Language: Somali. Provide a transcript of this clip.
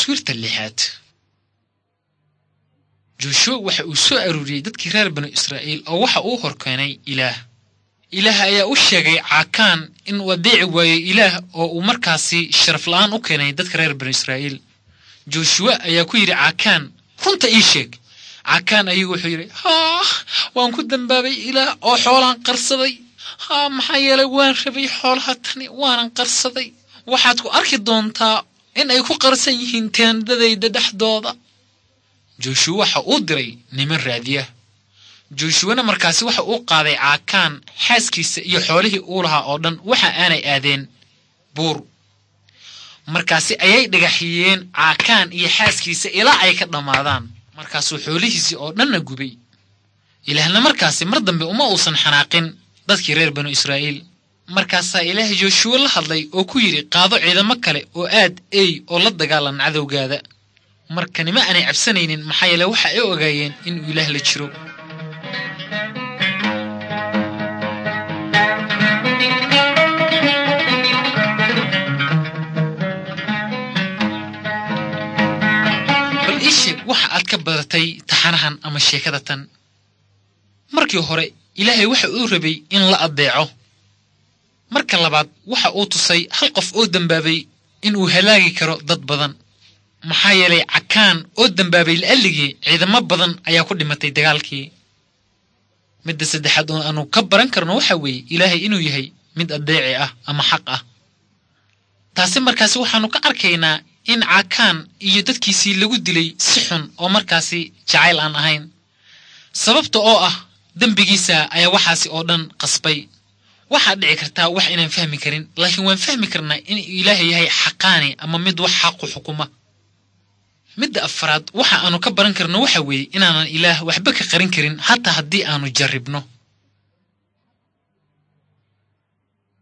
taswiirta lixaad joshua waxa uu soo aruuriyey dadkii reer banu israa'iil oo waxa uu horkeenay ilaah ilaah ayaa u sheegay caakaan inuu adeeci waayo ilaah oo uu markaasi sharaf la'aan u keenay dadka reer banu israa'iil joshuwa ayaa ku yidhi caakaan runta ii sheeg caakaan ayagu wuxuu yidhi haa waan ku dambaabay ilaah oo xoolaan qarsaday haa maxaa yeelay waan rabay xoolaha tani waanan qarsaday waxaad ku arki doontaa in ay ku qarsan yihiin teendadayda dhexdooda joshuwa waxa uu diray niman raadiya joshuwana markaasi waxa uu qaaday caakaan xaaskiisa iyo xoolihii uu lahaa oo dhan waxa aanay aadeen buur markaasi ayay dhagaxiyeen caakaan iyo xaaskiisa ilaa ay ka dhammaadaan markaasuu xoolihiisii oo dhanna gubay ilaahna markaasi mar dambe uma uusan xanaaqin dadkii reer banu israa'iil markaasaa ilaah joshuwa la hadlay oo ku yidhi qaado ciidamo kale oo aad ey oo la dagaalan cadowgaada marka nima aanay cabsanaynin maxaa yeele waxa ay ogaayeen inuu ilaah la jiro bal ii sheeg waxa aad ka badatay taxanahan ama sheekada tan markii hore ilaahay waxa uu rabay in la addeeco marka labaad waxa uu tusay hal qof oo dembaabay inuu halaagi karo dad badan maxaa yeelay cakaan oo dembaabay la'alligii ciidamo badan ayaa ku dhimatay dagaalkii midda saddexaad oo aanu ka baran karno waxa weeye ilaahay inuu yahay mid addeeci ah ama xaq ah taasi markaasi waxaannu ka arkaynaa in caakaan iyo dadkiisii lagu dilay si xun oo markaasi jacayl aan ahayn sababta oo ah dembigiisa ayaa waxaasi oo dhan qasbay waxaad dhici kartaa wax inaan fahmi karin laakiin waan fahmi karnaa inuu ilaahay yahay xaqaani ama mid wax xaqu xukuma midda afaraad waxa aanu ka baran karno waxa weeye inaanan ilaah waxba ka qarin karin hataa haddii aanu jarribno